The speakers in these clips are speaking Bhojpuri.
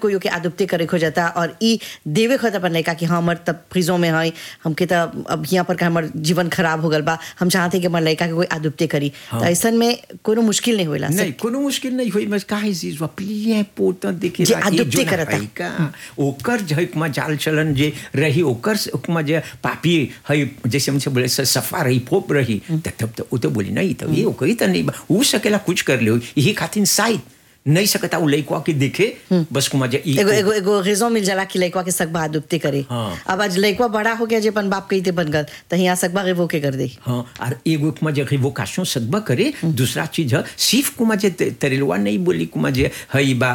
कोई के आदुप्ते करे खो जाता और ई देवे खत अपन लड़का कि हाँ हमर तब फ्रिजों में है हमके तब अब यहाँ पर का हमर जीवन खराब हो गल बा हम चाहते कि हमर लड़का के कोई आदुप्ते करी तो ऐसन में कोनो मुश्किल नहीं होला नहीं कोनो मुश्किल नहीं हुई बस काहे चीज वा प्लिए पोता देखे जे adopté करता। का ओकर जो है कुमा जाल चलन जे रही ओकर से कुमा जे पापी है जैसे हमसे बोले स- सफा रही पोप रही त तब तो वो तो बोली नहीं तो ये ओकरी तो नहीं बा ऊ सकेला कुछ कर ले यही खातिर शायद नहीं सकता उ लइकवा के देखे बस कुमा जे ई- एगो एगो एगो रेजो मिल जाला कि लड़का के सकबा आदुप्ते करे हाँ। अब आज लड़का बड़ा हो गया जे अपन बाप कहते बन गल तो यहाँ सकबा रेवो के कर दे हाँ और एगो कुमा जे रिवोकेशन सकबा करे दूसरा चीज है सिर्फ कुमा जे ते- तरेलवा नहीं बोली कुमा जे हई बा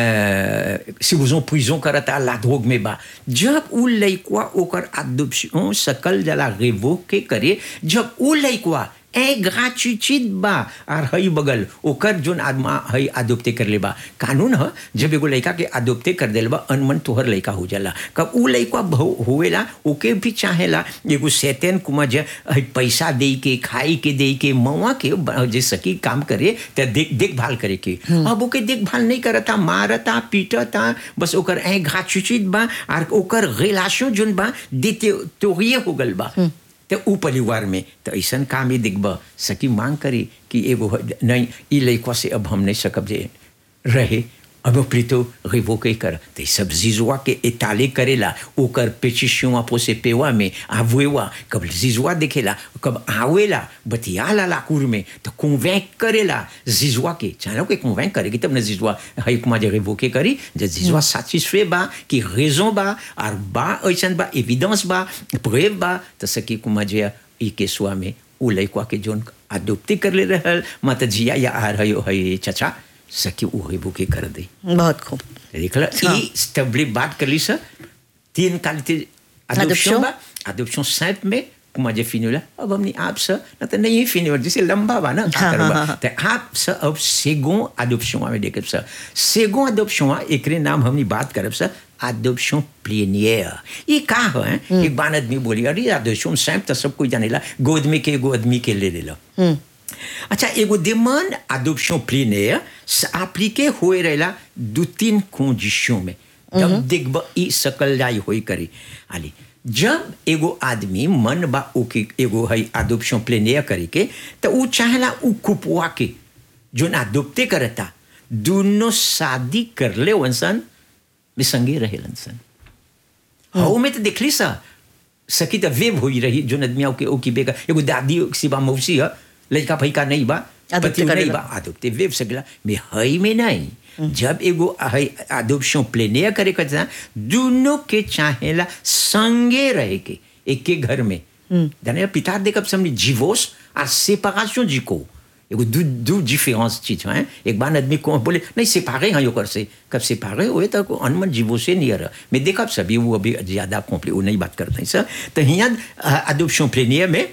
सिवजों पुइजों करता ला धोग में बा जब उ लइकवा ओकर अदुप्शन सकल जला रिवोक के करे जब उ लइकवा ए ग्रेचुइट बा और हई बगल ओकर जोन आदमा हई अदोप्ते कर ले बा कानून ह जब एगो लइका के अदोप्ते कर देल बा अनमन तोहर लइका हो जाला कब उ लइका भौ- होवेला ओके भी चाहेला एगो सैतन कुमा जे हई पैसा दे के खाई के दे के मवा के ब- जे सकी काम करे त देख देखभाल करे के अब ओके देखभाल नहीं करता मारता पीटता बस ओकर ए ग्रेचुइट बा और ओकर रिलेशन जोन बा देते तोहिए हो गल बा तो उ परिवार में तो ऐसा काम ही दिखब सकी मांग करी कि एगो ह- नहीं ई लइकवा से अब हम नहीं सकब जे रहे अब प्रीतो रिवोके कर तो सब जीजुआ के इताले करेला ओकर पेचिशुआ पोसे पेवा में आवेवा कब जीजुआ देखेला कब आवेला बतियाला लाकुर में तो कन्वेंक करेला जीजुआ के चाहे के कन्वेंक करेगी तब न जीजुआ हई कुमा जे रिवोके करी जे जीजुआ सैटिस्फे बा कि रेजन बा और बा ऐसा बा एविडेंस बा प्रेव बा तो सकी कुमा जे ई केसुआ में उ लइकवा के जोन अदोप्ते कर ले रहल मत जिया या आ रही हई चचा सकी उ रिवोके कर दे बहुत खूब देखला हाँ। ई स्टेबली बात कर ली सर तीन क्वालिटी Adoption. adoption बा adoption simple में कुमा जे फिनी होला अब हमने आप सर न तो नहीं फिनी होला जैसे लंबा बा ना हाँ, करबा हाँ, हाँ। तो आप सर अब सेगो adoption में देखब सर सेगो adoption एकरे नाम हमने बात करब सर adoption plénière ये का है एक बान आदमी बोली अरे adoption simple तो सब कोई जानेला गोद में के एगो आदमी के ले लेला अच्छा एगो demande adoption plénière appliqué होए रहेला दो तीन condition में जब देखब ई सकल जाई होई करी आली जब एगो आदमी मन बा ओके एगो है adoption plénière करे के तो ऊ चाहेला ऊ कुपवा के जोन adopté करता दोनों शादी कर ले वंसन में संगे रहेलन सन हाउ में तो देखली सा सकी तो वेब हुई रही जो नदमिया के ओकी बेगा एगो दादी सिबा मौसी है लड़का भैका नहीं बा Adopté पति नहीं करेला। बा आदोप्ते वेब सगला में हई में नहीं जब एगो हई adoption प्लेनिया करे करता दोनों के चाहेला संगे रहे के एक के घर में जाने पिता देखब समझ जीवोस और सेपरेशन जी को एगो दू दू डिफरेंस चीज है एक बार आदमी को बोले नहीं सेपारे हैं योकर से कब सेपारे हुए तो अनमन जीवो से नहीं रहा मैं देखा सभी वो अभी ज्यादा कॉम्प्ली वो नहीं बात करते हैं सर तो यहाँ अडोप्शन प्लेनियर में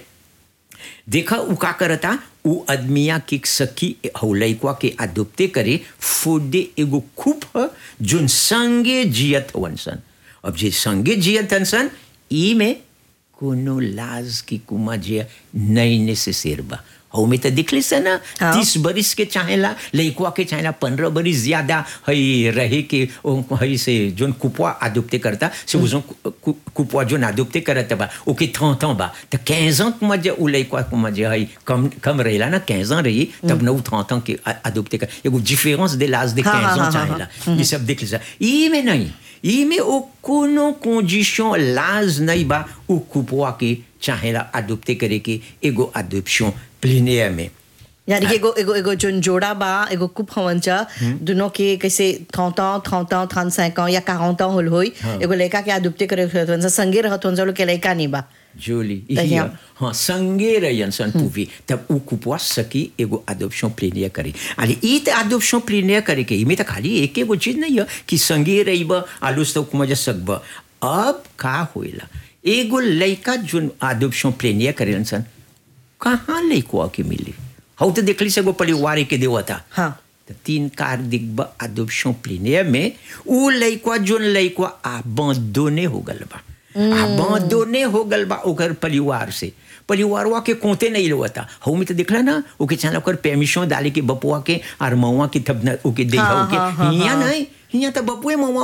देखा उ का करता उ आदमिया के सखी हौ लइकवा के अडोप्टे करे फोडे एगो खूब ह जोन संगे जियत हवन सन अब जे संगे जियत हन सन ई में कोनो लाज की कुमा जे नहीं नेसेसर बा हौ में तो दिखली से ना हाँ। तीस बरिस के चाहेला लइकवा के चाहेला पंद्रह बरिस ज्यादा हई रहे के ओ हई से जोन कुपवा अडोप्टे करता से वो जोन कु- कु- कुपवा जोन अडोप्टे करता बा ओके थं थं बा तो 15 ans कुमा जे उ लइकवा कुमा जे हई कम कम रहेला ना 15 ans रही तब नौ थं थं के अडोप्टे कर एगो डिफरेंस दे लाज दे 15 हाँ, हाँ, ans हाँ, चाहेला ये सब देख लीजिए ई में नहीं ई में ओ कोनो कंडीशन लाज नहीं बा उ कुपवा के चाहेला अडोप्टे करे के एगो अडोप्शन प्लेनियर में यानी कि एगो एगो एगो जोन जोड़ा बा एगो कुप हवन चा दोनों के कैसे थौता थौता थान सैका या काहौता होल होई एगो लड़का के आदुप्ते करे रहत सा संगे रहत वन के लड़का नहीं बा जोली तो इही यहाँ- है। हाँ संगे रहियन सन पूवी तब उ कुपवा सकी एगो अडोप्शन प्लेनियर करे अरे ई त अडोप्शन प्लेनियर करे के इमे त खाली एक एगो चीज नहीं है कि संगे रहिब आलूस तो मजा सकब अब का होइला एगो लइका जोन अडोप्शन प्लेनियर करेलन सन कहाँ लइकवा के मिली हौ तो देखली से एगो परिवार के देवता हाँ तो तीन कार दिग्ब अडोप्शन प्लेनियर में उ लइकवा जोन लइकवा abandonné हो गल बा abandonné हो गल बा ओकर परिवार से परिवारवा के कोते नहीं लोता हऊ में तो देखला ना ओके चाहे ओकर परमिशन डाले के बपुआ के और मऊआ के तब न ओके दे हाँ, ओके हाँ, हाँ, हिया हाँ। नहीं हिया तो बपुए मऊआ